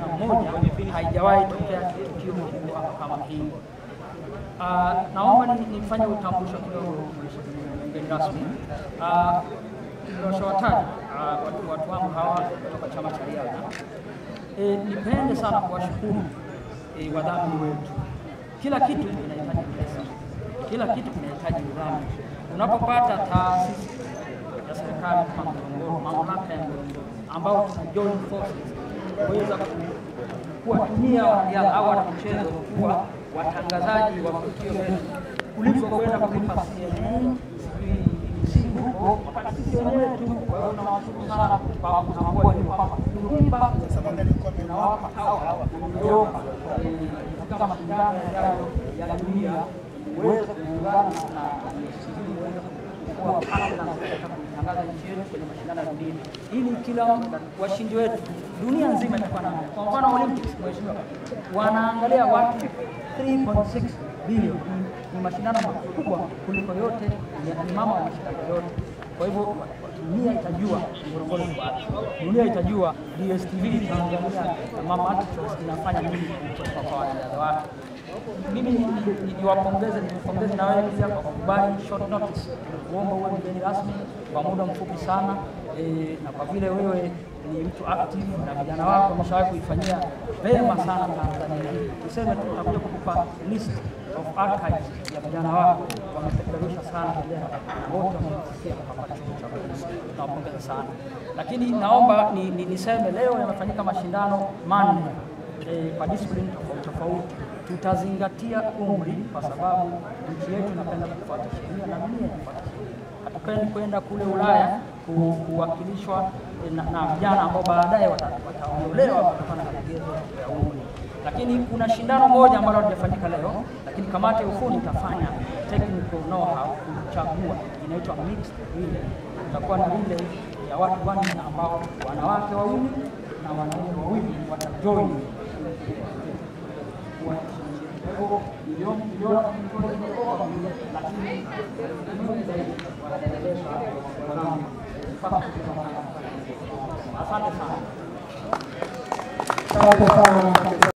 na moja haijawahi tokea tukio kubwa kama hili. Uh, naomba ni- nifanye utambulisho kidogo mgeni rasmi. Uh, Niliwashawataja uh, watu, watu wangu hawa kutoka chama cha riadha. E, nipende sana kuwashukuru e, wadhamini wetu. Kila kitu kinahitaji pesa, kila kitu kinahitaji udhamini. Unapopata taasisi ya serikali kama Ngorongoro, mamlaka ya Ngorongoro ambao tuna join forces kuweza ku- kuwatumia wanariadha au wanamichezo kuwa watangazaji wa tukio letu kuliko kwenda kulipa CNN sijui huko wakati sisi wenyewe tu. Kwa hiyo tunawashukuru sana kwa kutambua hilo kwamba tukiimba tunawapa hawa hawa Europa eh, katika mashindano yajayo ya dunia uweze kuungana na sijui uweze kuwa partners katika kutangaza nchi yetu kwenye mashindano ya dunia, ili kila washindi wetu dunia nzima itakuwa na kwa mfano Olympics, mheshimiwa, wanaangalia watu 3.6 bilioni ni mashindano makubwa kuliko yote, ni- ni mama wa mashindano yote. Kwa hivyo dunia itajua Ngorongoro iko wapi, dunia itajua DSTV Tanzania na Mama Attractions inafanya nini kutoka kwa wanariadha wake. Mimi ni- ni- ni- niwapongeze niwapongeze na wewe pia kwa kukubali short notice kuomba uwe mgeni rasmi kwa muda mfupi sana e, na kwa vile wewe ni mtu active na vijana wako wameshawahi kuifanyia vema sana Tanzania. Tuseme tu tutakuja kukupa list of archives ya vijana wako wamepeperusha sana bendera na wote wamesikia kupata chombo cha polisi. Tunawapongeza sana, lakini naomba ni, ni, niseme leo yamefanyika mashindano manne eh, kwa discipline tofauti tofauti. Tutazingatia umri kwa sababu nchi yetu inapenda kufuata sheria na dunia inafuata sheria. Hatupendi kwenda kule Ulaya ku- kuwakilishwa eh, na, na vijana ambao baadaye wata- wataondolewa kutokana na vigezo vya umri. Lakini kuna shindano moja ambalo halijafanyika leo, lakini kamati ya ufundi itafanya technical know-how kuchagua, inaitwa mixed relay. Itakuwa na relay ya watu wanne ambao wanawake wawili na wanaume wawili watajoin Asante sana. Asante sana.